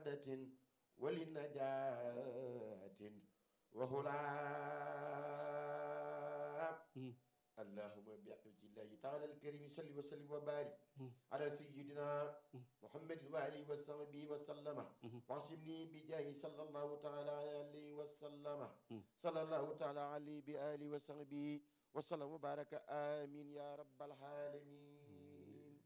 سعادة ولنجاة وهلا اللهم بعز الله تعالى الكريم صل وسلم وبارك على سيدنا محمد وآله وصحبه وسلم واعصمني بجاه صلى الله تعالى عليه وسلم صلى الله تعالى عليه بآله وصحبه وسلم وبارك آمين يا رب العالمين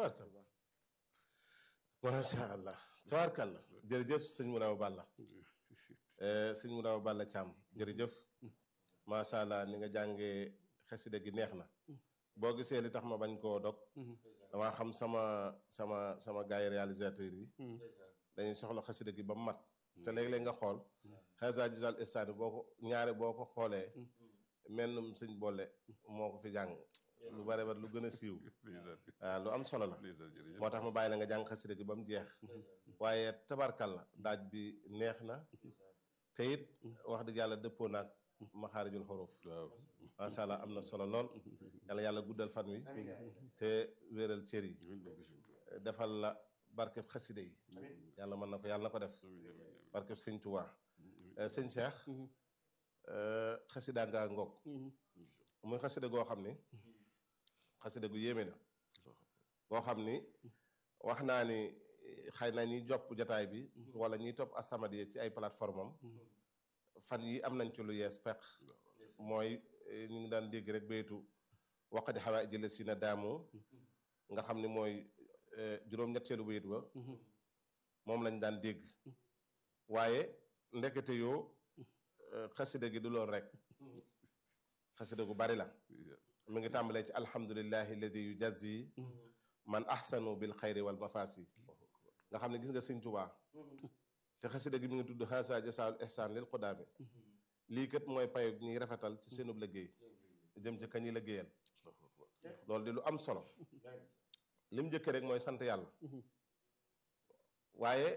macha allah tabarkalla jërëjëf sëñ Mouraw Balla sëñ Mouraw Balla Thiam jërëjëf macha allah ni nga jàngee xasida gi neex na boo gisee li tax ma bañ koo dog damaa xam sama sama sama gars yi réalisateurs yi dañuy soxla xasida gi ba mu mat te léeg-léeg nga xool xasa gisal istani boo ko ñaare boo ko xoolee mennum sëñ boole moo ko fi jàng lu bare bare lu gën a siiw waaw lu am solo la moo tax ma bàyyi la nga jàng xasida gi ba mu jeex waaye tabarkal la daaj bi neex na te it wax dëgg yàlla dëppoo naag maxaarijul xuruf macha allah am na solo lool yàlla yàlla guddal fan wi te wéeral cër yi defal la barkeb xasida yi yàlla mën na ko yàlla na ko def barkeb sëñ Tuubaa sëñ Cheikh xasida nga ngoog muy xasida goo xam ni xasida gu yéeme na goo xam ni wax naa ni xëy na ñiy jopp jataay bi wala ñiy topp As-Samadiyya ci ay plateforme am fan yi am nañ ci lu yees peq mooy ñu ngi daan dégg rek baytu waqadi xawaa jële si na daamu nga xam ni mooy juróom-ñetteelu bayit ba moom lañ daan dégg waaye ndekete yoo xasida gi du loolu rek xasida gu bari la mi ngi tàmbalee ci alhamdulillahi alladi yujazi man ahsanu bil xayri wal mafasi nga xam ne gis nga sëñ Tuubaa te xasida gi mi ngi tudd haasa jasaul ihsan lil qudaami lii kat mooy payo ñuy rafetal ci seenub liggéey jëm ci kañuy liggéeyal loolu di lu am solo li mu njëkkee rek mooy sant yàlla waaye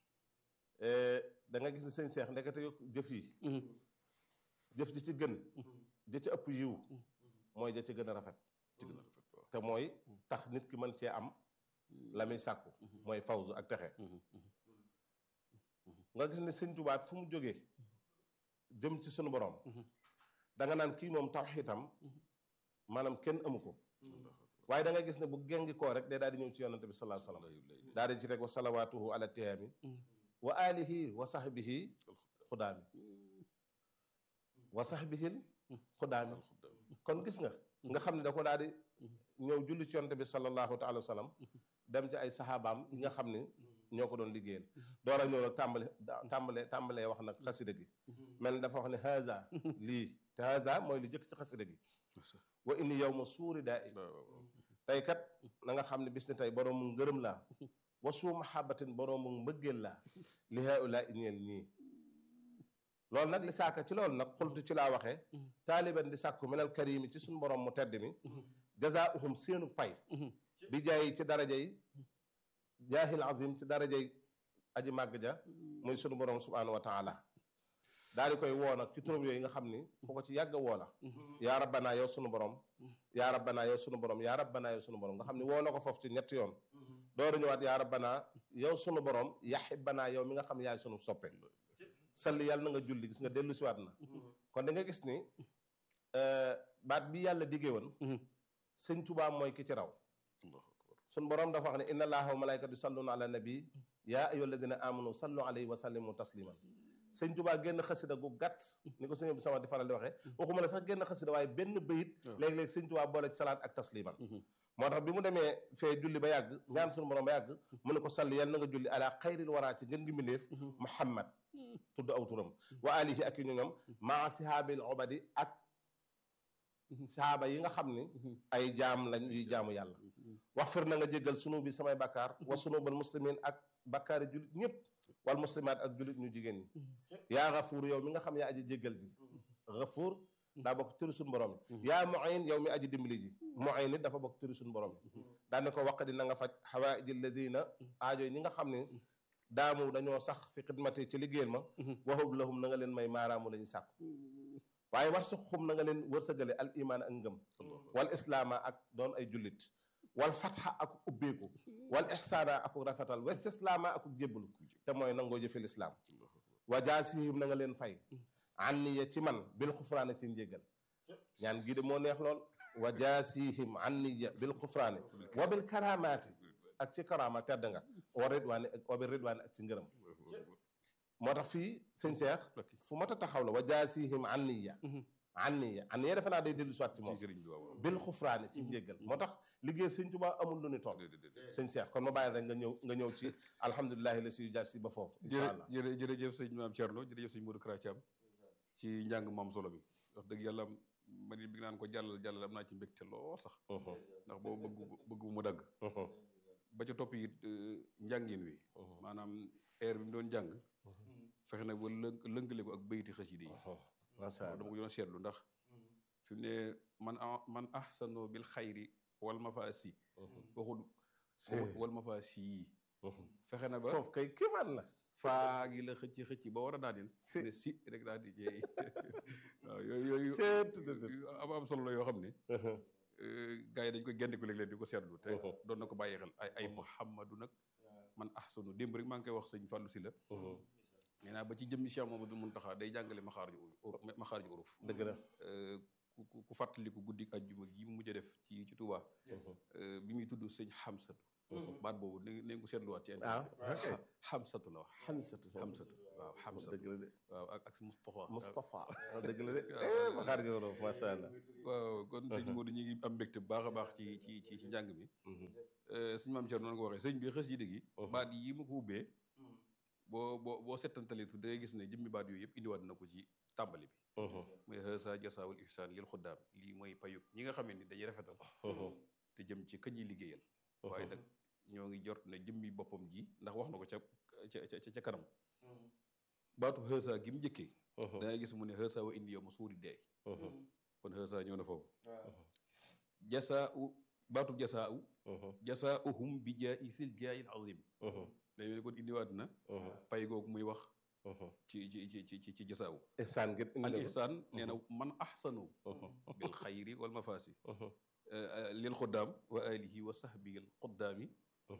da nga gis ne sëñ Seex ndekete yo jëf yi jëf ji ci gën ja ci ëpp yiw mooy ja ci gën a rafet te mooy tax nit ki mën cee am la muy sàkku mooy fawzu ak texe nga gis ne sëñ Tuubaa fu mu jógee jëm ci sunu borom da nga naan kii moom tawxiitam maanaam kenn amu ko waaye da nga gis ne bu gengi koo rek day daal di ñëw ci yonante bi salaa salaam daal di ci rek wa salawaatuhu ala tiyaami wa alihi wa sahbihi xudaami wa sahbihil xudaami kon gis nga nga xam ne da ko daal di ñëw julli ci yonante bi sallallahu taala wa sallam dem ci ay saxaabaam yi nga xam ne ñoo ko doon liggéeyal door a ñëw nag tàmbale tàmbale tàmbalee wax nag xasida gi mel ni dafa wax ne haza lii te haza mooy li jëkk ci xasida gi wa inni yow ma suuri daa i tey kat na nga xam ne bis ne tey boroomu ngërëm laa wa suu mahabatin boroomu mbëggeel laa li haula i ñeel ñii loolu nag li saaka ci loolu nag xultu ci laa waxee taaliban di sàkku minal karimi ci suñu borom mu tedd mi jazaahum seenu pay bi jaay ci daraja yi jaahil azim ci daraja yi aji màgg ja muy sunu borom subhanahu wa taala daal di koy woo nag ci turam yooyu nga xam ni fu ko ci yàgg a woo la yaa rabbanaa yow sunu borom yaa rabbanaa yow sunu borom yaa rabbanaa yow sunu borom nga xam ni woo na ko foofu ci ñetti yoon dooru ñëwaat yaa rabbanaa yow sunu borom yaxibbanaa yow mi nga xam ne yaay sunu soppe salli yàlla na nga julli gis nga dellu siwaat na kon da nga gis ni baat bi yàlla diggee woon sëñ Tuubaa mooy ki ci raw sun borom dafa wax ne inna allaha wa malaikatu yusalluna ala nabi yaa ayyuha alladina amanu sallu alayhi wa sallimu tasliman sëñ Tuubaa génn xasida gu gàtt ni ko sëñ bi sama di faral di waxee waxuma la sax génn xasida waaye benn bayit léeg-léeg sëñ Tuubaa boole ci salaat ak tasliman moo tax bi mu demee fee julli ba yàgg ñaan sunu borom ba yàgg mu ne ko salli yal na nga julli ala xayril waraa ci ngën gi mbindéef muhammad tudd aw turam wa alihi ak i ñoñom maa sihaabil obadi ak sahaaba yi nga xam ni ay jaam lañ yuy jaamu yàlla wax fir na nga jéggal sunu bi samay bakkaar wa sunu bal muslimin ak bakkaari jullit ñëpp wal muslimaat ak jullit ñu jigéen ñi yaa gafuur yow mi nga xam yaa aji jéggal ji gafuur daa bokk turi suñu borom yi yaa muin yow mi aji dimbali ji muin nit dafa bokk turi suñu borom yi daane ko waq di na nga faj xawaaiji alladina aajo yi ñi nga xam ne daamu dañoo sax fi xidmati ci liggéeyal ma waxub lahum na nga leen may maaraamu la ñu sàkku waaye war suxum na nga leen wërsëgale al imaan ak ngëm wal islaama ak doon ay jullit wal fatxa ak ubbeeku wal ixsaana ak rafetal wa istislaama ak jébbalu te mooy nangoo jëfe lislaam wa jaasihim na nga leen fay anniya ci man bil xufraane ci njéggal ñaan gii de moo neex lool wa jaasihim anniya bil xufraane wa bil karamaati ak ci karama tedd nga wa ridwaani wa bil ridwaani ak ci ngërëm moo tax fii sëñ Seex fu mat a taxaw la wa jaasihim anniya anniya anniya defe naa day dellu soit ci moom bil xufraane ci njéggal moo tax liggéey sëñ Tuubaa amul lu ni toll sëñ Seex kon ma bàyyi rek nga ñëw nga ñëw ci alhamdulilahi la siy jaasi ba foofu incha allah jërë jërëjëf sëñ maam Thierno jërëjëf sëñ Modou Kara Thiam ci njàng maam solo bi wax dëgg yàlla man bi naan ko jàllal jàllal am naa ci mbégte lool sax ndax boobu bëgg bëgg mu dagg ba ca topp it njàngin wi maanaam air bi mu doon jàng fexe nag ba lënk lënkale ko ak bayti xasida yi macha allah dama ko doon seetlu ndax fi mu ne man a man ahsano bil xayri wal mafaasi waxul wal mafaasi yi fexe na ba foofu kay kiimaan la faa gi la xëcc xëcc ba war a daaneel Si. ne si rek daal di jeey waaw yooyu yooyu Seet, tut, tut. yu am am solo la yoo xam ne gars yi dañ koy gendiku léeg-léeg di ko seetlu te doon na ko bàyyi xel ay ay muhammadu nag man ahsanu démb rek maa ngi koy wax sëñ Fallou si la nee naa ba ci jëmmi Cheikh Mamadou Muntaxa day jàngale maxaarju uruf maxaarju uruf dëgg la Euh, ku ku- ku fàttaliku guddi ajjuma gi mu mujj a def ci ci Touba euh, bi muy tudd sëñ Xamsatu baat boobu na ngeen ko seetluwaat ci ah ok Xamsatu la wax xamsatu Xamsatu waaw Xamsatu dëgg la de waaw ak ak si Moustapha Moustapha dëgg la de eh ma xaar joro macha allah waaw kon sëñ Modou ñu ngi am mbégte bu baax a baax ci ci ci ci njàng mi Euh, sëñ maam Thierno noonu ko waxee sëñ bi xës yi dëgg yi baat yi mu ko ubbee boo boo boo settantalitu da ngay gis ne jëmmi baat yooyu yëpp indiwaat na ko ci tàmbali bi muy hasa jasaawul ihsaan lil xuddaam lii mooy payug ñi nga xamee ni dañuy rafetal te jëm ci kañ yi liggéeyal waaye nag ñoo ngi jort ne jëmmi boppam ji ndax wax na ko ca ca ca ca kanam baatu hasa gi mu njëkkee da ngay gis mu ne hasa wa indi yow ma suuri deey kon hasa ñëw na foofu jasaa u baatu jasaa u jasaa uhum bi jaa'isil jaayil azim day mel ni kon indiwaat na pay googu muy wax ci ci ci ci ci jasaa u ihsaan ngeen indi al na ko ihsaan nee na man ahsanu bil xayri wal mafaasi lil xuddaam wa alihi wa sahbihi al xuddaami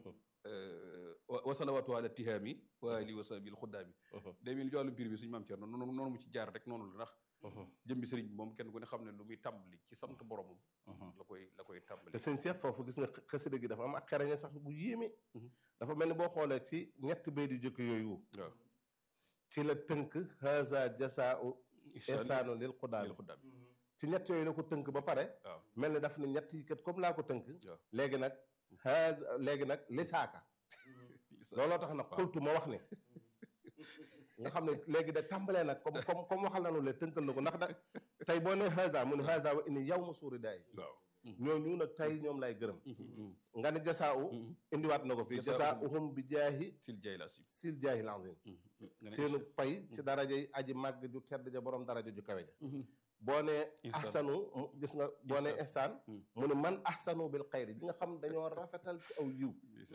wa wa salawaatu ala tihaami wa alihi wa sahbihi al xuddaami day mel ni ci wàllum pir bi suñu maam Thierno noonu noonu mu ci jaar rek noonu la ndax jëmbi sëriñ bi moom kenn ku ne xam ne lu muy tàmbali ci sant boromam la koy la koy tàmbali te sëñ Cheikh foofu gis nga xasida gi dafa am ak xereñe sax bu yéeme dafa mel ni boo xoolee ci ñetti bay di jëkk yooyu waaw ci la tënk haza jasaau ihsaanu lil xudaami lil xuddaam ci ñett yooyu la ko tënk ba pare waaw mel ni daf ne ñett yi kat comme laa ko tënk waaw léegi nag haza léegi nag lisaaka looloo tax nag xultu ma wax ne nga xam ne léegi da tàmbalee nag comme comme comme waxal nañu le tënkal na ko ndax da tey boo nee haza mu ne haza wa inni yow ma suuri daay waaw ñooñu nag tey ñoom lay gërëm nga ne jasaawu indiwaat na ko fii jasaauhum bi jaahi sil jay la si sil jaahi lanzim seenu pay ci daraja yi aji màgg ju tedd ja borom daraja ju kawe ja boo nee Ihsaan. ahsanu mu gis nga boo nee ihsaan Mm. mu ne man ahsanu bil xayri di nga xam dañoo rafetal ci aw yiw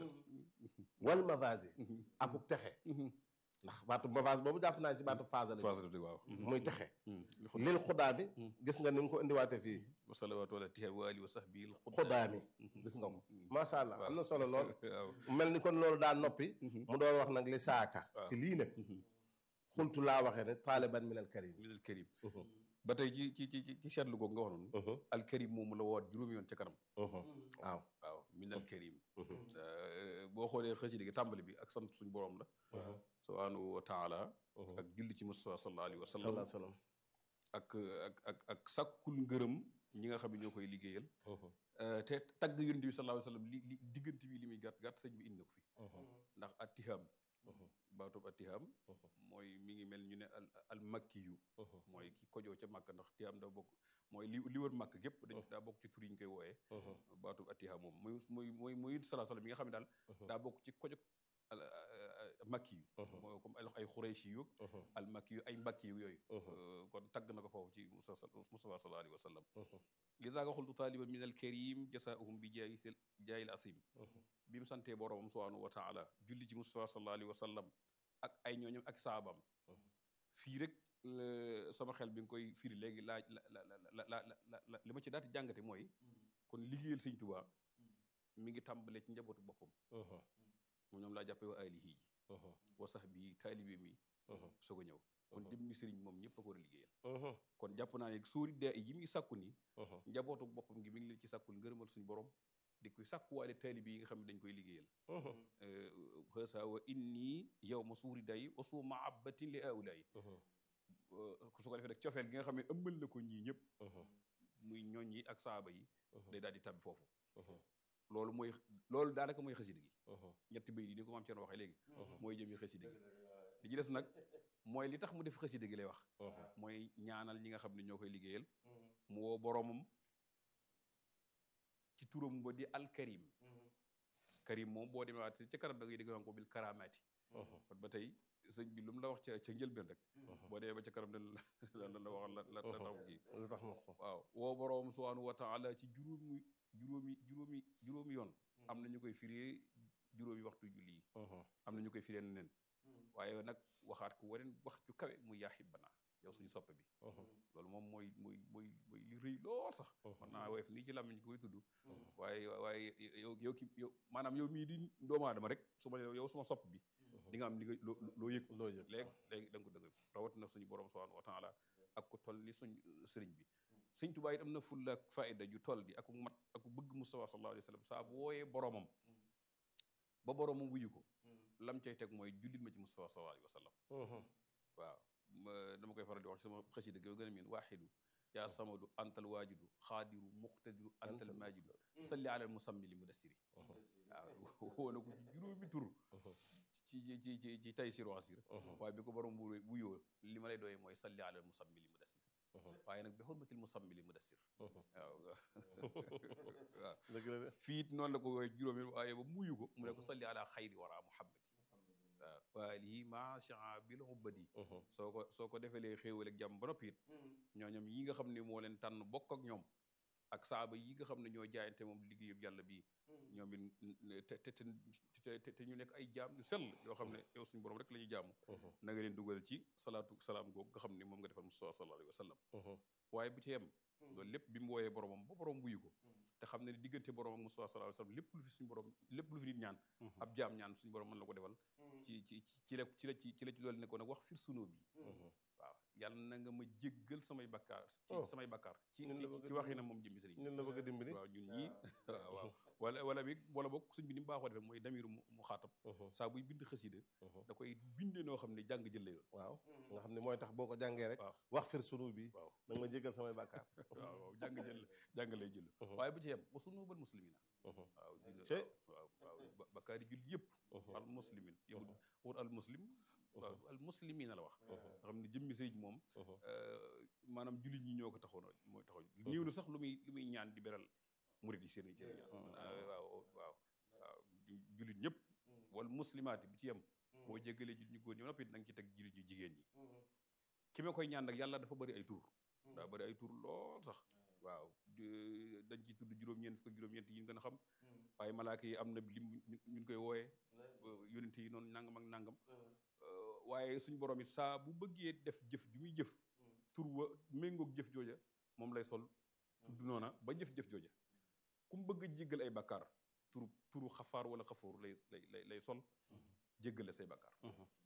wal mavasi akuk texe ndax baatu mavase boobu jàpp naa ci baatu phase la phase waaw muy texe li xud lil xudaa bi gis nga ni nga ko indiwaate fii wa salawaatu ala tihaami wa alihi wa sahbihi al xudaa mi gis nga ko macha allah am na solo lool waaw mel ni kon loolu daa noppi mu doon wax nag li saaka waaw. ci lii nag xultu laa waxee ne taaliban min al karim min al karim ba tey ci ci ci ci seetlu googu nga wax noonu al karim moomu la woowaat juróomi yoon ca kanam waaw waaw min al karim Euh, boo xoolee xasida gi tàmbali bi ak sant suñu borom la subhanahu wa taala ak julli ci Mustafa sallallahu alayhi wa sallam sallallahu alayhi wa sallam ak ak ak ak sàkkul ngërëm ñi nga xam ne ñoo koy liggéeyal Euh, te tagg yonent bi sallallahu alayhi wa sallam li li diggante bi li muy gàtt gàtt sëñ bi indi na ko fi ndax attiham baatub attiham mooy mi ngi mel ñu ne al al makki yu mooy ki kojoo ca màkk ndax tiham daa bokk mooy li li wër màkk gépp dañ daa bokk ci tur yi ñu koy wooyee baatub attiham moom muy muy muy muy salaa sallam mi nga xam ne daal daa bokk ci kojog al makki yu mooy comme ay ay xurayshi yu al makki yu ay mbakki yu yooyu Euh, kon tagg na ko foofu ci Mustafa Mustafa sallallahu alayhi wa sallam li daa nga xultu taaliban min al karim jasaahum bi jaayi sel jaayil asim bi mu santee boroomam subhanahu wa taala julli ci Mustafa sallallahu alayhi wa sallam ak ay ñooñam ak saabam fii rek la- sama xel bi nga koy firi léegi laaj la la la la la la li ma ci daati jàngate mooy kon liggéeyal sëñ Tuubaa mi ngi tàmbale ci njabootu boppam moom ñoom laa jàppee wa alihi ji wa sax bi taalibe mi soog a ñëw kon dem ni sëriñ moom ñëpp a ko war a liggéeyal kon jàpp naa ne suuri dee yi muy sàkku ni njabootu boppam gi mi ngi leen ci sàkkul ngërëmal suñu borom di koy sàkkuwaale taalibe yi nga xam ne dañ koy liggéeyal xësa wa inni yow ma suuri day wa suu maabatin li aulaay su ko defee nag cofeel gi nga xam ne ëmbal na ko ñii ñëpp muy ñooñ yi ak saaba yi day daal di tabbi foofu loolu mooy loolu daanaka mooy xasida gi ñetti bay yi ni ko maam Thierno waxee léegi mooy jëmi xasida gi li ci des nag mooy li tax mu def xasida gi lay wax mooy ñaanal ñi nga xam ne ñoo koy liggéeyal mu woo boroomam ci turam ba di alkarim karim moom boo demee waat ca kanam da ngay dégg naan ko bil karamaati kon ba tey sëñ bi lu mu la wax ca ca njëlbeen rek boo demee ba ca kanam ne la la la wax la la tax kii lu tax ma ko waaw woo boroom subhanahu wa taala ci juróomi juróomi juróomi juróomi yoon am na ñu koy firee juróomi waxtu julli yi am na ñu koy firee neneen waaye nag waxaat ko waneen wax ju kawe muy yaa xibbana yow suñu soppe bi loolu moom mooy mooy mooy mooy li rëy lool sax man naa woyof nii ci làmmiñ ko koy tudd waaye waaye yow yow ki yow maanaam yow mii di doomu aadama rek su ma yow suma sopp bi di nga am li nga loo loo yëg loo yëg léegi léegi da nga ko dëgg rawat na suñu borom subhanahu wa taala ak ko toll ni suñ sëriñ bi sëñ Tuubaa it am na fulla ak faayda ju toll bi ak mat ak bëgg Mustafa sallallahu alayhi wa sallam saa bu wooyee boromam ba boromam wuyu ko lam cay teg mooy jullit ma ci Mustafa sallallahu alayhi wa sallam waaw dama koy faral di wax ci sama xasida gi gën a miin waaxidu yaa samadu antal waajidu xaadiru muqtadiru antal maajidu salli alal musammi li mudassiri waaw woo na ko ci juróomi tur ci ci ci ci tay sir wasir waaye bi ko borom bu wuyoo li ma lay doyee mooy salli alal musammi li mudassir waaye nag bi xurmatil musammi li mudassir waaw waaw dëgg la de fii it noonu la ko woowee juróomi waaye ba muyu ko mu ne ko salli ala xayri wara muhammadi waaw waalihi macha bil ubbadi soo ko soo ko defelee xéewal ak jàmm ba noppi it ñooñom yi nga xam ne moo leen tànn bokk ak ñoom ak saaba yi nga xam ne ñoo jaayante moom liggéeyub yàlla bii ñoom it te te te te ñu nekk ay jaam yu sell yoo xam ne yow suñu borom rek la ñuy jaamu na nga leen dugal ci salaatu salaam googu nga xam ne moom nga defal Mustafa sallallahu alayhi wa sallam waaye bu ci yem loolu lépp bi mu wooyee boromam ba borom wuyu ko te xam ne ne diggante borom ak Mustafa sallallahu alayhi wa sallam lépp lu fi suñu borom lépp lu fi nit ñaan ab jaam ñaan suñu borom mën la ko defal ci ci ci la ci la ci ci la ci loolu ne ko nag wax fir sunoo bi waaw yàlla na nga ma jéggal samay bakkaar ci samay bakkaar ci ci waxi na moom jëmmi sëriñ ñun la bëgg a dimbali waaw ñun ñii waaw waaw wala wala bi wala boog suñ bi ni mu baaxoo defee mooy damiru mu xaatab saa buy bind xasida da koy bindee noo xam ne jàng jël lay doon waaw nga xam ne mooy tax boo ko jàngee rek waaw wax fir sunu bi waaw da nga ma jéggal samay bàkkaar waaw waaw jàng jël jàng lay jël waaye bu ci yem wa sunubal muslimina waaw Cey. waaw waaw bakkaari jul yëpp al muslimin yow wut al muslim waaw al muslimina la wax nga xam ne jëmmi sëriñ moom maanaam jullit ñi ñoo ko taxoon mooy taxoon néew na sax lu muy lu muy ñaan di beral murid yi seen seen ñaan waaw waaw waaw jullit ñëpp wal muslimaati bi ci yem boo jéggalee jullit ñu góor ñi noppi da nga ci teg jullit ñu jigéen ñi ki ma koy ñaan nag yàlla dafa bëri ay tur daa bëri ay tur lool sax waaw dañ ci tudd juróom-ñeent fukk ak juróom-ñeent yi ñu gën a xam waaye malaaka yi am na lim ñu koy wooyee yonent yi noonu nangam ak nangam waaye suñu borom it saa bu bëggee def jëf ju muy jëf tur wa méngoog jëf jooja moom lay sol tudd noona ba jëf-jëf jooja ku mu bëgg a jéggal ay bakkaar turu turu xafaar wala xafoor lay lay lay sol jéggale say bakkaar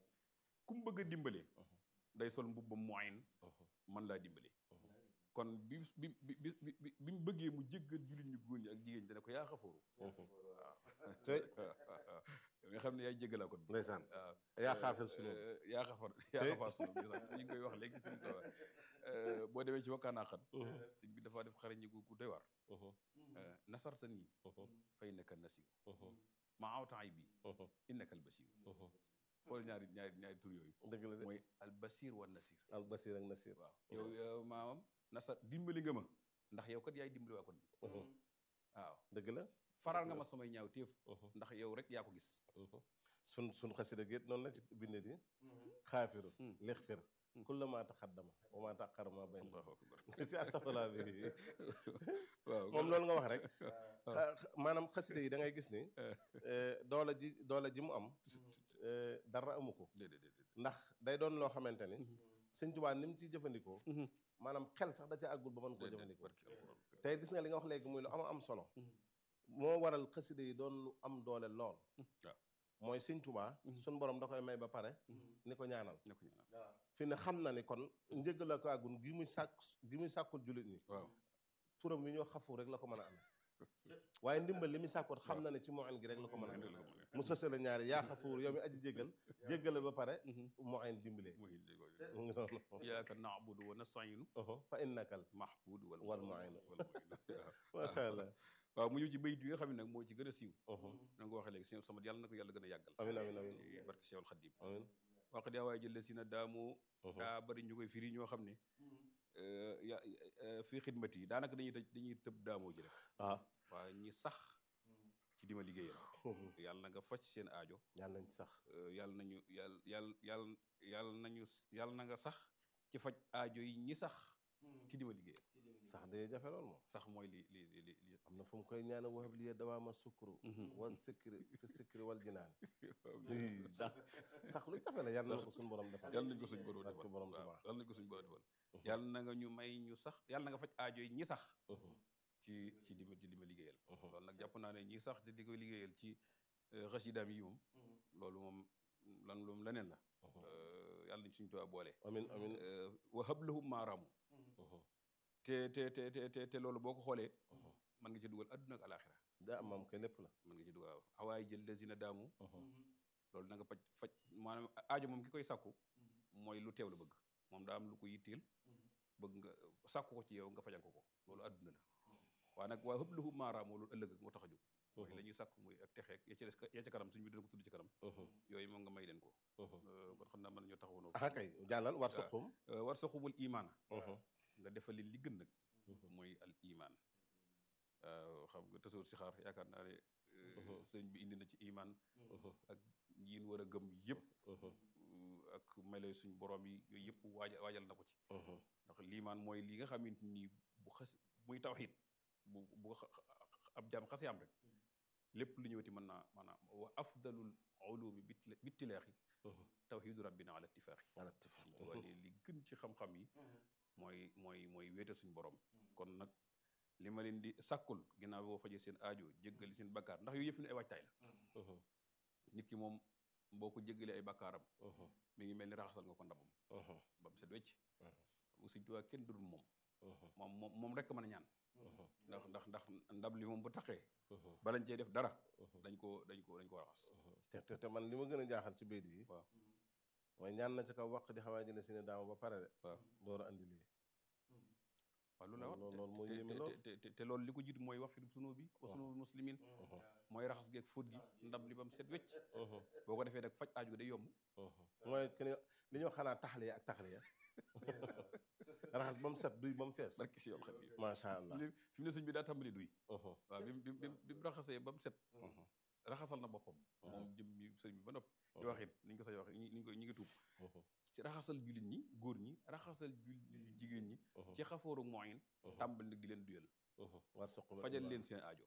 ku mu bëgg a dimbalee day sol mbubbam moyen man laa dimbalee kon bi bi bi bi bi mu bëggee mu jéggal jullit ñu góor ñi ak jigéen ñi dana ko yaa xafooru waaw tey nga xam ne yaay jéggalaa kon ndeysaan waaw yaa xaafil sunu yaa xafar yaa xafar sunu bi sax ñu ngi koy wax léegi suñu ko boo demee ci wakkaanaa xat sëñ bi dafa def xarañ gu gu doy waar nasarta nii fay nekka nasir ma awtaay bi innaka al basir xool ñaari ñaari ñaari tur yooyu dëgg la de mooy al basir wa nasir al basir ak nasir waaw yow yow maamam nasar dimbali nga ma ndax yow kat yaay dimbali waa kon waaw dëgg la faral nga ma samay ñaaw téef ndax yow rek yaa ko gis sun sun xasida géet noonu la ci binde di xaafiru lixfir kulla ma taxaddama wa ma taqara ma bayn allahu akbar ci astafurlah bi waaw moom loolu nga wax rek maanaam xasida yi da ngay gis ni doole ji doole ji mu am dara amu ko déedéet déedéet ndax day doon loo xamante ni sëñ Tuubaa ni mu ciy jëfandikoo maanaam xel sax da ca àggul ba mën koo jëfandikoo tey gis nga li nga wax léegi muy lu am am solo moo waral xasida yi doon lu am doole lool waaw mooy sëñ Tuubaa suñ borom da koy may ba pare ni ko ñaanal ne ko ñaanal fi ne xam na ni kon njëggal la ko àggun gi muy sàkk gi muy sàkkul jullit ñi waaw turam wi ñoo xafu rek la ko mën a amee waaye ndimbal li muy sàkkoot xam na ne ci moyen gi rek la ko mën a amee mu sësale ñaari yaa xafuur yow mi aji jéggal jéggale ba pare moyen dimbalee muy mu ngi noonu iyyaka na'budu wa nasta'inu fa innakal mahmud wal wal mu'in wal mu'in macha allah waaw mu ñëw ci bayit yi nga xam ne nag moo ci gën a siiw na nga ko waxee léegi sëñ sama yàlla na ko yàlla gën a yàggal amin amin amin ci barke Cheikhul Khadim amin waqat yaa waaye jëlle si na daamu daa bari ñu koy firi ñoo xam ne ya fii xidmat yi daanaka dañuy tëj dañuy tëb daamoo ji rek waaw waaye ñi sax ci dima liggéeyal yàlla na nga faj seen aajo yàlla nañ ci sax yàlla nañu yàlla yàlla yàlla yàlla nañu yàlla na nga sax ci faj aajo yi ñi sax ci dima liggéeyal sax day jafe lool moom sax mooy li li li li am na fu mu koy ñaane wahab liya dawaama sukru wal sikri fi sikri wal jinaan sax sax lu jafe la yàlla na ko suñu borom defal yàlla nañ ko suñ borom barke defal borom waaw Tuubaa yàlla nañ ko suñ borom defal yàlla na nga ñu may ñu sax yàlla na nga faj aajo yi ñi sax ci ci di ma ci li ma liggéeyal loolu nag jàpp naa ne ñi sax te di ko liggéeyal ci xasidaam yi moom loolu moom lan loolu leneen la yàlla nañ suñu Tuubaa boole amin amin wa hablahum maaraamu te te te te te te loolu boo ko xoolee mën nga ci dugal adduna ak alaxira daa am moom koy lépp la mën nga ci dugal awaay jël lazina daamu loolu na nga faj faj maanaam aajo moom ki koy sàkku mooy lu teew la bëgg moom daa am lu ko yitteel bëgg nga sàkku ko ci yow nga fajal ko ko loolu adduna la waaye nag waa hëblahu maaraamoo loolu ëllëg moo tax a jóg mooy la ñuy sàkku muy ak texeeg ya ca des ya ca kanam suñu bi dina ko tudd ci kanam yooyu moom nga may leen ko kon xam naa mën nañoo taxawoon ah kay jàllal war suqum war sa xubul imaana nga defal leen li gën nag mooy al iman xam nga tasawur si xaar yaakaar naa ne sëñ bi indi na ci iman ak yiin war a gëm yëpp ak melo suñ borom yi yooyu yëpp waaja waajal na ko ci ndax liimaan mooy li nga xamante ni bu xas muy tawxiid bu bu ab jaam xasee am rek lépp lu ñëwati mën naa maanaam wa afdalul ulumi bittilaaxi tawxiidu rabbina ala ittifaaxi ala ittifaax wala li gën ci xam-xam yi mooy mooy mooy wéetal suñu borom kon nag li ma leen di sàkkul ginnaaw boo fajee seen aajo jéggali seen bakkaar ndax yooyu yëpp ne ay waajtaay la nit ki moom boo ko jéggalee ay bakkaaram mi ngi mel ni raxasal nga ko ndabam ba mu set wecc mu Sëñ Tuubaa kenn dudul moom moom moom moom rek mën a ñaan ndax ndax ndax ndab li moom bu taxee balañ cee def dara dañ ko dañ ko dañ ko raxas te te te man li ma gën a jaaxal ci béyt yi waaw mooy ñaan na ci kaw waq di xawaa jële si ne daama ba pare de waaw door a andi lii waaw loolu la wax loolu mooy te- yéeme te- lool. te- te- te loolu li ko jiitu mooy wax fi sunu bi wa sunu muslimin mooy raxas geeg fóot gi ndab li ba mu set wecc boo ko defee nag faj aaju day yomb mooy que ne li ñoo xanaa taxliya ak taxliya raxas ba mu set duy ba mu fees barki si yoon xam yi macha allah fi mu ne sëñ bi daa tàmbali duy waaw bi mu bi mu bi mu raxasee ba mu set raxasal na boppam moom jëm mi sëñ bi ba noppi ci waxin ni ñu ko sañ waxe ñi ñu ko ñi ngi tuub ci raxasal jullit ñi góor ñi raxasal jul jigéen ñi ci xafooru moyen tàmbali nag di leen duyal war suq fajal leen seen aajo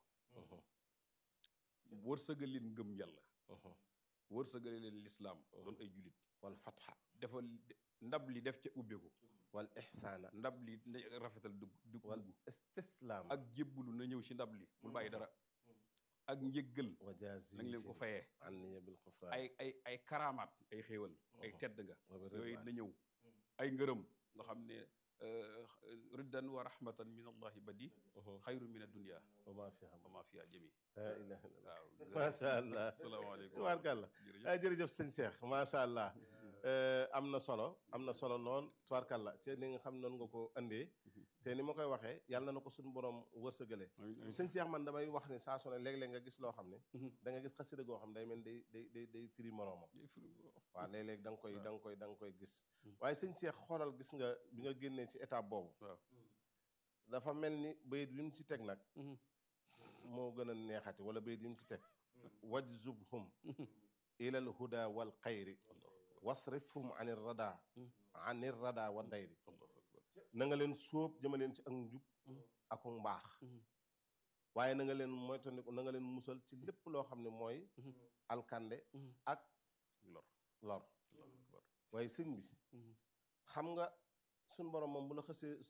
wërsëgal leen ngëm yàlla wërsëgal leen lislaam doon ay jullit wal fatxa defal ndab li def ca ubbeeku wal ixsaana ndab li na rafetal dugg dugg wal dugg istislaam ak jébbulu na ñëw ci ndab li bul bàyyi dara ak njëggal wa jaazi na nga leen ko fayee an niya bil xufraan ay ay ay karaamaat ay xéewal ay tedd nga wa bi yooyu ridwaan. na ñëw ay ngërëm nga xam ne riddan wa rahmatan min allahi badi xayru min addunia wa maa fi xam wa ma fiha jami laa ilaha illallah waaw macha allah salaamaaleykum tubaarkàlla jërëjëf ah jërëjëf sëñ Cheikh macha allah Eh, am na solo am na solo lool tubaarkàlla te ni nga xam noonu nga ko andee te ni ma koy waxee yàlla na ko suñu borom wërsëgale sëñ Cheikh man damay wax ne saa su ne léeg-léeg nga gis loo xam ne da nga gis xasida goo xam ne day mel day day day day firi moroomam waaw léeg-léeg da nga koy da nga koy da nga koy gis waaye sëñ Cheikh xoolal gis nga bi nga génnee ci étape boobu waaw dafa mel ni bayit yu mu ci teg nag moo gën a neexati wala bayit yu mu ci teg wajzubhum ilal huda wal xayri wasrifhum anir rada anir rada wa dayri na nga leen sóob jëmaleen ci ak njub ak mbaax waaye na nga leen moytandiku na nga leen musal ci lépp loo xam ne mooy alkande ak lor lor waaye sëñ bi xam nga suñ borom moom bu la xësee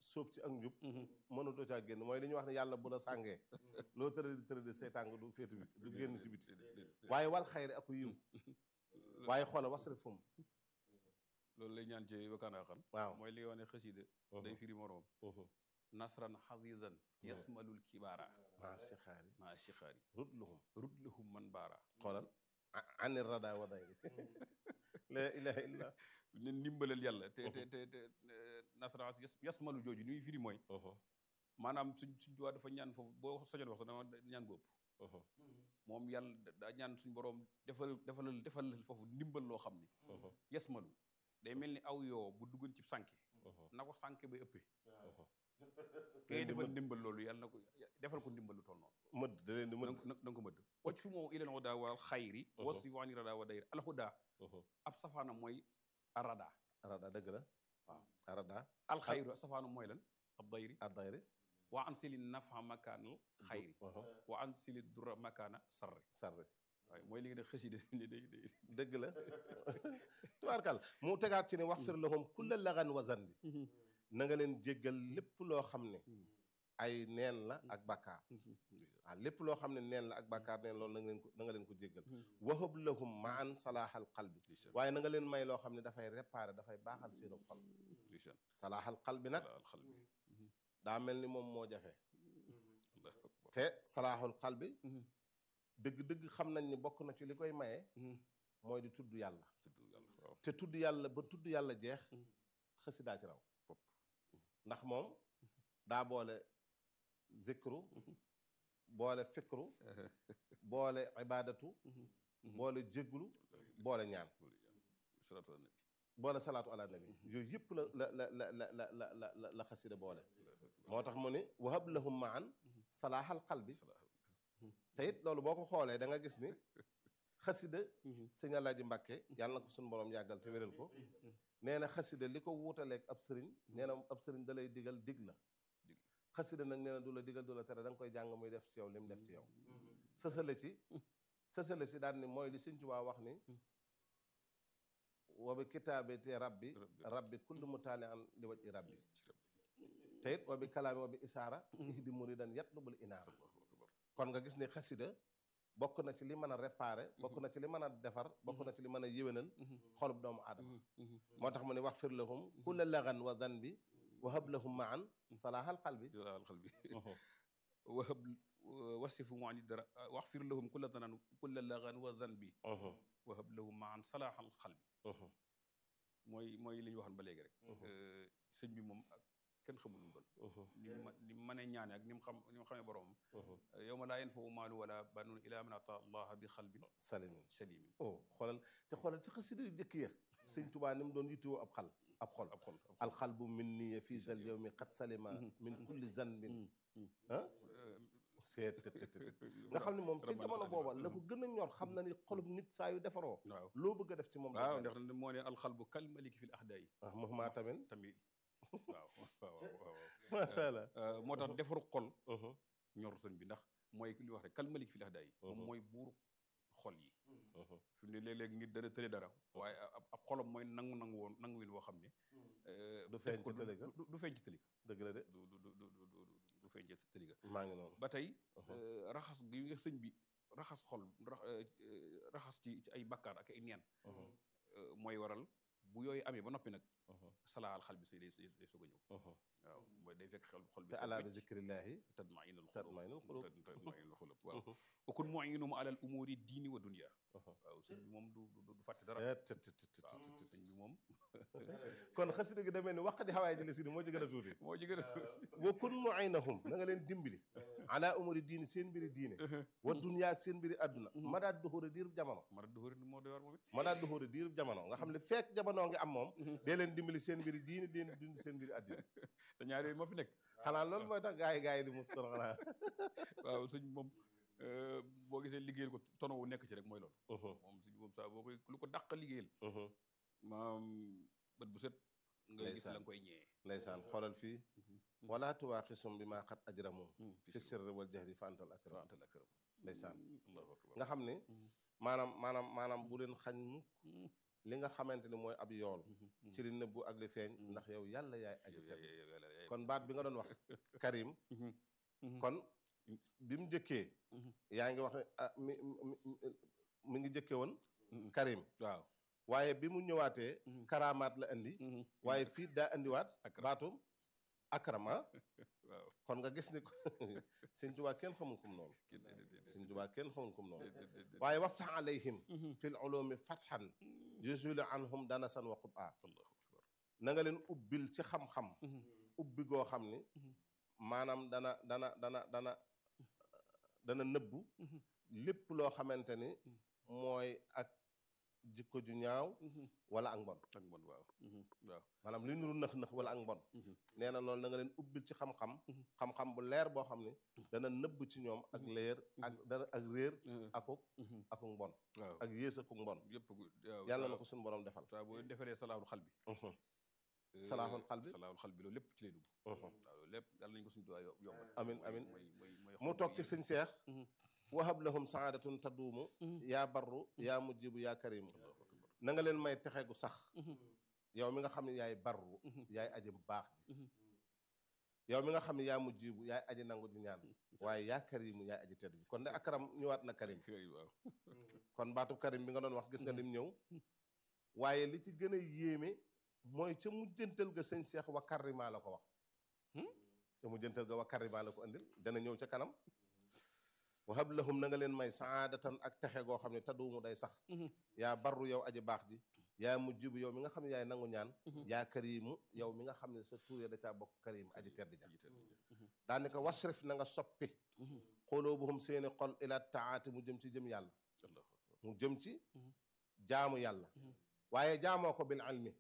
sóob ci ak njub mënatoo caa génn mooy li ñuy wax ne yàlla bu la sàngee loo tëradi tëradi say tàng du féetu bit du génn ci biti waaye wal xayri aku yiw waaye xoolal wasrif fum loolu lay ñaan ci wakkaanaa xan waaw mooy li wane xasida day firi moroom nasran xadidan yasmalul kibaara maa sixaari maa shixaari rut luhum rudlahum man baara xoolal anir rada wa dayri la ilaha illa ne ndimbalal yàlla te te te te nasran yasmalu jooju li muy firi mooy maanaam suñ suñ duwaa dafa ñaan foofu boo soñoon wax sax dama ñaan góob moom yàlla daa ñaan suñ boroom defal defalal defalal foofu ndimbal loo xam ni yasmalu day mel ni aw yoo bu duggoon ci sànke na ko sànke bay ëppee kay defal ndimbal loolu yàlla na ko defal ko ndimbal lu toll noonu mëdd da leen di mëdd na nga ko mëdd wacc fu moom ilal huda wal xayri wasfi waani rada wa dayri al huda ab safaana mooy arada arada dëgg la waaw arada al xayru safaana mooy lan ab dayri ad dayri wa an sili nafa makaanal xayri wa an sili dura makaana sarri sarri waaye mooy li nga def xëside ni day day dëgg la tubaarkal mu tegaat ci ne wax fir lahum kulla lagan wa zanbi na nga leen jéggal lépp loo xam ne ay neen la ak bàkkaar waaw lépp loo xam ne neen la ak bàkkaar neen loolu na nga leen ko na nga leen ko jéggal wahab lahum maan salaaxal qalbi waaye na nga leen may loo xam ne dafay réparer dafay baaxal seenu xol salaaxal qalbi nag daa mel ni moom moo jafe te salaaxul qalbi dëgg-dëgg xam nañ ni bokk na ci li koy maye mooy di tudd yàlla te tudd yàlla ba tudd yàlla jeex xasidaa ci raw ndax moom daa boole zikru boole fikru boole ibadatu boole jégglu boole ñaan boole salaatu ala nabi yooyu yëpp la la la la la la la la la la xasida boole moo tax mu ni wahab lahum maan salaaxal qalbi te it loolu boo ko xoolee da nga gis ni xasida sëñ Alaaji Mbàkke yàlla na ko suñu borom yàggal te wéral ko nee na xasida li ko wuutaleeg ab sëriñ nee na ab sëriñ da lay digal dig la xasida nag nee na du la digal du la tere da nga koy jàng muy def ci yow li mu def ci yow sësale ci sësale ci daal ni mooy li sëñ Tuubaa wax ni wa bi kitaabati rabbi rabbi kullu mutaali an li waj i rabbi te it wa bi kalaami wa bi isaara ihdi muridan yatlubul inaara kon nga gis ni xasida bokk na ci li mën a réparer bokk na ci li mën a defar bokk na ci li mën a yéwénal xolub doomu aadama moo tax mu ne wax fir lahum kulla lagan wa zanbi wahab lahum maan salaaxal qalbi salaaxal qalbi wahab wasifu mu ani dara wax fir lahum kulla danan kulla lagan wa zanbi wahab lahum maan salaaxal qalbi mooy mooy li ñu waxoon ba léegi rek sëñ bi moom kenn xamul mu doon ni mu ni mu mënee ñaane ak ni mu xam ni mu xamee boroomam yow ma laa yanfau maalu wala banun ila man ata allaha bi xalbin salimin salimin oh xoolal te xoolal ci xasida yu jëkk ya sëñ Tuubaa ni mu doon yittewoo ab xal ab xol ab xol alxalbu min niya fii zal yawmi qad salima min kulli zanbin ah seet nga xam ne moom ci jamono booba la ko gën a ñor xam na ni xolub nit saa yu defaroo waaw loo bëgg a def ci moom waaw ndax moo ne alxalbu kal maliki fil ahdayi ah Muhammad tamit tamit waaw waaw waaw macha allah moo tax defaru xol ñor sëñ bi ndax mooy li wax rek kal malik fil ahdayi moom mooy buur xol yi fi mu ne léeg-léeg nit dana tële dara waaye ab xolam mooy nangu nangu woon nangu win woo xam ne du feeñ ci tëli ga du feeñ ci tëli ga dëgg la de du du du du du feeñ ci tëli ga maa ngi noonu ba tey raxas gi nga sëñ bi raxas xol raxas ci ci ay bakkaar ak ay neen mooy waral bu yooyu amee ba noppi nag salaal xal bi say day day soog a ñëw waaw mooy day fekk xel xol bi te alaa bi zikrillahi tatmainul tatmainul xulub tatmainul xulub waaw okun muinum alal umuri diini wa dunia waaw sëñ bi moom du du fàtte dara waaw sëñ bi moom kon xasida gi demee ni wax di xawaay jële si moo ci gën a tuuti moo ci gën a tuuti wa kun muinahum na nga leen dimbali ala umuri diini seen mbiri diine wa dunya ak seen mbiri àdduna ma daat duxóori diirub jamono ma daat duxóori moo doy war moom it ma daat duxóori diirub jamono nga xam ne fekk jamono ngi am moom dee leen dimbali seen mbiri diine dee dund seen mbiri àddina te ñaar yooyu moo fi nekk xanaa loolu mooy tax gaa yi gaa yi di mus kon xanaa waaw sëñ moom boo gisee liggéeyal ko tono wu nekk ci rek mooy loolu moom sëñ moom saa boo koy lu ko dàq liggéeyal maam bët bu set nga gis la nga koy ñëwee ndeysaan xoolal fii wala tuwaaxisum bi maa xat ajramu fi sirri wal jahri fa antal akram fa antal akram ndeysaan allahu akbar nga xam ne maanaam maanaam maanaam bu leen xañ mukk li nga xamante ni mooy ab yool ci li nëbbu ak li feeñ ndax yow yàlla yaay aji tedd kon baat bi nga doon wax karim kon bi mu njëkkee yaa ngi wax ne ah mi mi ngi njëkkee woon karim waaw waaye bi mu ñëwaatee karamaat la indi waaye fii daa indiwaat baatum akrama waaw kon nga gis ni ko sëñ Tuubaa kenn xamul kum noonu sëñ Tuubaa kenn xamul kum noonu waaye waftax alayhim fil ulumi fatxan jusuli anhum danasan wa qub'a na nga leen ubbil ci xam-xam ubbi goo xam ni maanaam dana dana dana dana dana nëbbu lépp loo xamante ni mooy ak jikko ju ñaaw wala ak mbon ak mbon waaw waaw maanaam li nuru nëx-nëx wala ak mbon nee na loolu na nga leen ubbil ci xam-xam xam-xam bu leer boo xam ni dana nëbb ci ñoom ak leer ak dana ak réer akuk akuk mbon waaw ak yées akuk mbon yëpp yàlla na ko suñu borom defal saa boo defaree salaaxul xal bi salaaxul xal bi salaaxul xal bi loolu lépp ci lay dugg waaw loolu lépp yàlla nañu ko suñu tuwaay yombal amin amin mooy mooy mooy mu toog ci sëñ seex wahab lahum saadatun taduumu yaa barru yaa mujjibu yaa karimu na nga leen may texe gu sax yow mi nga xam ne yaay barru yaay aji baax ji yow mi nga xam ne yaa mujjibu yaay aji nangu ji ñaan waaye yaa karimu yaay aji tedd ji kon de akaram ñëwaat na karim waaw kon baatub karim bi nga doon wax gis nga lim ñëw waaye li ci gën a yéeme mooy ca mujjantal ga sëñ seex wa karima la ko wax ca mujjantal ga wa karima la ko andil dana ñëw ca kanam wahab lahum na nga leen may saadatan ak texe goo xam ne taduumu day sax yaa barru yow aji baax ji yaa mujjibu yow mi nga xam ne yaay nangu ñaan yaa karimu yow mi nga xam ne sa tuur ya da caa bokk karim aji tedd ja daanaka wasrif na nga soppi xuluubuhum seeni xol ila taati mu jëm ci jëm yàlla mu jëm ci jaamu yàlla waaye jaamoo ko bil ilmi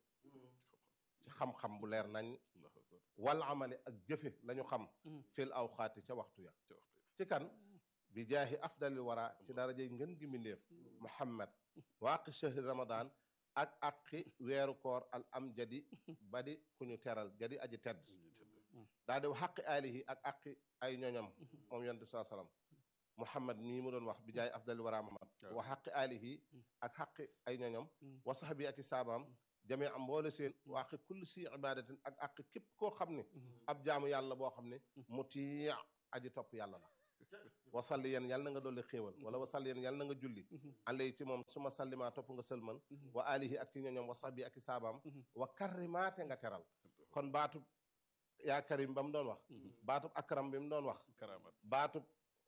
ci xam-xam bu leer nañ wal amali ak jëfe lañu xam fil awxaati ca waxtu ya ci kan bi jaahi afdalil wara ci darajey ngën gi mbindéef muhammad waaqi shahri ramadan ak aqi weeru koor al am jadi badi ku ñu teral jadi aji tedd daa di xaqi alihi ak aqi ay ñoñam moom yonent bi saa sallam muhammad mii mu doon wax bi jaahi afdalil wara muhammad wa xaqi alihi ak xaqi ay ñoñam wa saxbi ak i saabaam jamee am mboole seen wa aqi kulli si ibadatin ak aqi képp koo xam ne ab jaamu yàlla boo xam ne mutii aji topp yàlla la wasalli yeen yàlla na nga dolli xéewal wala wasalli yeen yàlla na nga julli alay ci moom su ma sallimaa topp nga sëlman wa alihi ak ci ñoñom wa sahbi ak i saabaam wa karrimaate nga teral kon baatub yaa karim ba mu doon wax baatub akram bi mu doon wax karamaat baatub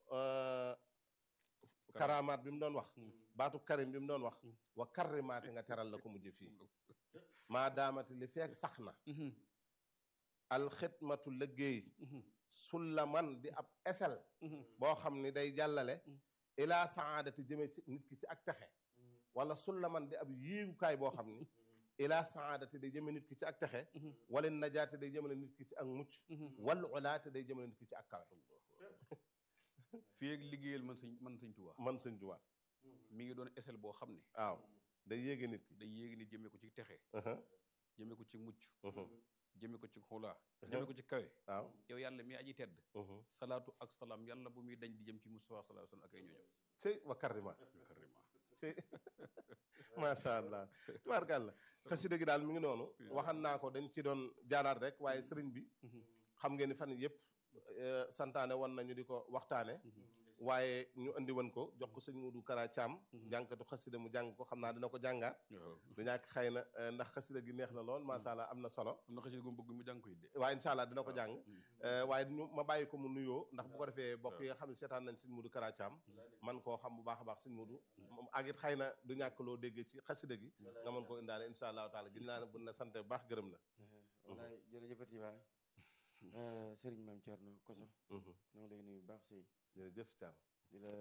karamaat bi mu doon wax baatub karim bi mu doon wax wa karrimaate nga teral la ko mujj fii maa daamati li feek sax na alxidmatu liggéey sullaman di ab esel boo xam ni day jàllale ilaa saadati jëme ci nit ki ci ak texe wala sullaman di ab yéegukaay boo xam ni ilaa saadati day jëme nit ki ci ak texe wala najaati day jëmale nit ki ci ak mucc wal ulaate day jëmale nit ki ci ak kawe fii ak liggéeyal man sëñ man sëñ Tuubaa man sëñ Tuubaa mi ngi doon esel boo xam ne waaw day yéege nit ki day yéegi nit jëmee ko ci texe Uh-huh, jëmee ko ci mucc uh-huh, jëmee ko ci xulaa jëmee ko ci kawe waaw yow yàlla mi aji tedd uh-huh. salaatu ak salaam yàlla bu muy dañ di jëm ci Mustafa sallallahu alayhi wa sallam ak ay ñooñam cey wa karrima karima cey macha allah tubaarkàlla xasida gi daal mi ngi noonu waxan naa ko dañ ci doon jaaraat rek waaye sëriñ bi xam ngeen ni fan yëpp eh, santaane woon nañu di ko waxtaane waaye ñu andi woon ko jox ko sëñ Mudu Kara Caam jànkatu xasida mu jàng ko xam naa dina ko jàngaat waaw du ñàkk xëy na eh, ndax xasida gi neex na lool macha allah am na solo am na xasida gu mu bëgg mu jàng ko it de waaye incha allah dina ko jàng Mm. Eh, waaye ñu ma bàyyi ko mu nuyoo ndax bu ko defee bokk yi nga xam ne seetaan nañ sëñ Mudu Kara Caam man koo xam bu baax a baax sëñ Mudu moom ak it xëy na du ñàkk loo déggee ci xasida gi nga mën ko indaale incha allahu taala gis naa ne bu na sant bu baax gërëm la wallaay jërëjëfati waay Serigne Mame Thierno Koso ñoo ngi lay nuyu bu baax sëy jërëjëf Caam di la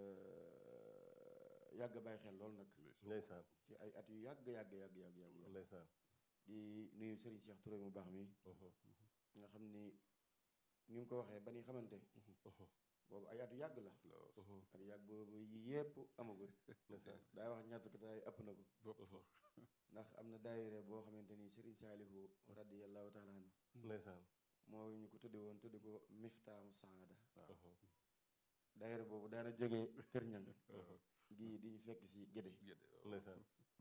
yàgg a bàyyi xel lool nag ndeysaan ci ay at yu yàgg yàgg yàgg yàgg yàgg ndeysaan di nuyu Serigne Cheikh Touré mu baax mi nga xam ni ni mu ko waxee ba ni xamante boobu ay at yu yàgg la at yu yàgg boobu yi yépp amagul ndeysaan daay wax ñaar fukki daay ëpp na ko ndax am na daayire boo xamante ni Serigne Saalihu radiyallahu taala anhu ndeysaan moo ñu ko tudde woon tudde ko miftaamu saada daayire boobu daana jógee kër ñang gii di ñu fekk si gédé ndeysaan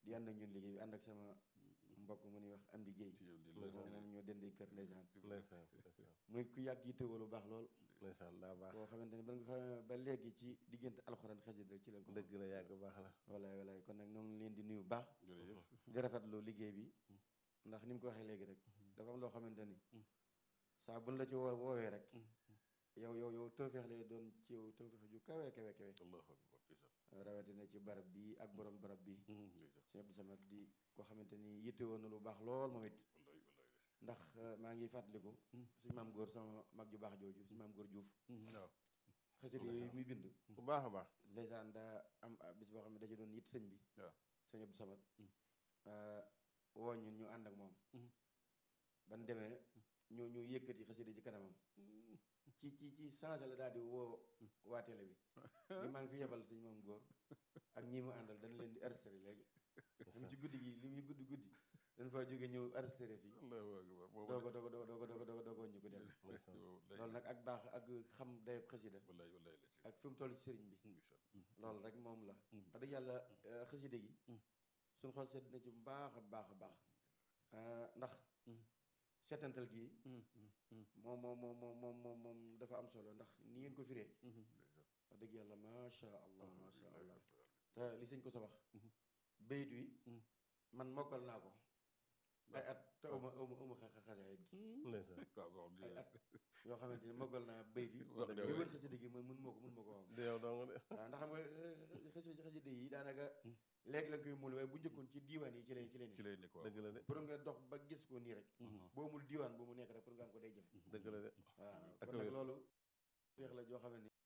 di ànd ak ñun liggéey bi ànd ak sama mbokk mu ñuy wax am di géey ci yow di moom nee ñoo dendee kër ndeysaan ndeysaan ndeysaan muy ku yàgg yittewoo lu baax lool ndeysaan daa baax boo xamante ni ba nga xam ba léegi ci diggante alxuraan xasida rek ci la ko dëgg la yàgg baax la walaay walaay kon nag ñoo ngi leen di nuyu bu baax jërëjëf di rafetlu liggéey bi ndax ni mu ko waxee léegi rek dafa am loo xamante ni saa buñ la ci woo woowee rek yow yow yow tawfeex lay doon ci yow tawfeex ju kawe kawe kawe allahu akbar ndeysaan rawatina ci barab bi ak borom barab bi ndeysaan sëñ Abdou Samad di koo xamante ni yitte woon na lu baax lool moom it wallaay wallaay ndax euh, maa ngi fàttaliku suñu maam góor sama mag ju baax jooju suñu maam góor Diouf waaw xasida yooyu muy bind bu baax a baax ndeysaan daa am ah, bis boo xam ne da ci doon yitt sëñ bi waaw sëñ Abdou Samad woo ñun ñu ànd ak moom ban demee ñu ñu yëkkati xasida ci kanamam ci ci ci changé la daal di woo waa télé bi li maa ngi fi yebal suñu maam góor ak ñi mu àndal dañ leen di arrêté léegi même ci guddi gi li muy guddi guddi dañ fa jóge ñëw arrêté fii allahu akbar boobu doogo doogo doogo doogo doogo doogo doogo ñu ko dem ndeysaan loolu nag ak baax ak xam dayab xasida wallaay wallaay la ci ak fi mu toll ci sëriñ bi ndeysaan loolu rek moom la wax dëgg yàlla euh, xasida gi suñ xol sedd na ci bu baax a baax a baax Euh, ndax seetantal gi moom moom moom moom moom moom moom dafa am solo ndax ni ngeen ko firee wax dëgg yàlla macha allah macha allah te li sëñ ko sa wax bayit wi man mokkal naa ko ay at te uma uma uma xa xasaayit gi ndeysaan waaw waaw ay at yoo xamante ni mokkal naa bayit wi Wax dëgg li wër xasida gi man mun moo ko mun ma ko wax di yow dong de waaw ndax xam nga xasida xasida yi daanaka léegi la koy mul waaye bu njëkkoon ci diiwaan yi ci lay ci lay ci nekk lay nekk waaw dëgg la de pour nga dox ba gis ko nii rek boo mul diiwaan bu mu nekk rek pour nga am ko day jëf dëgg la de waaw ak kon nag wér. loolu feex la joo xam ne ni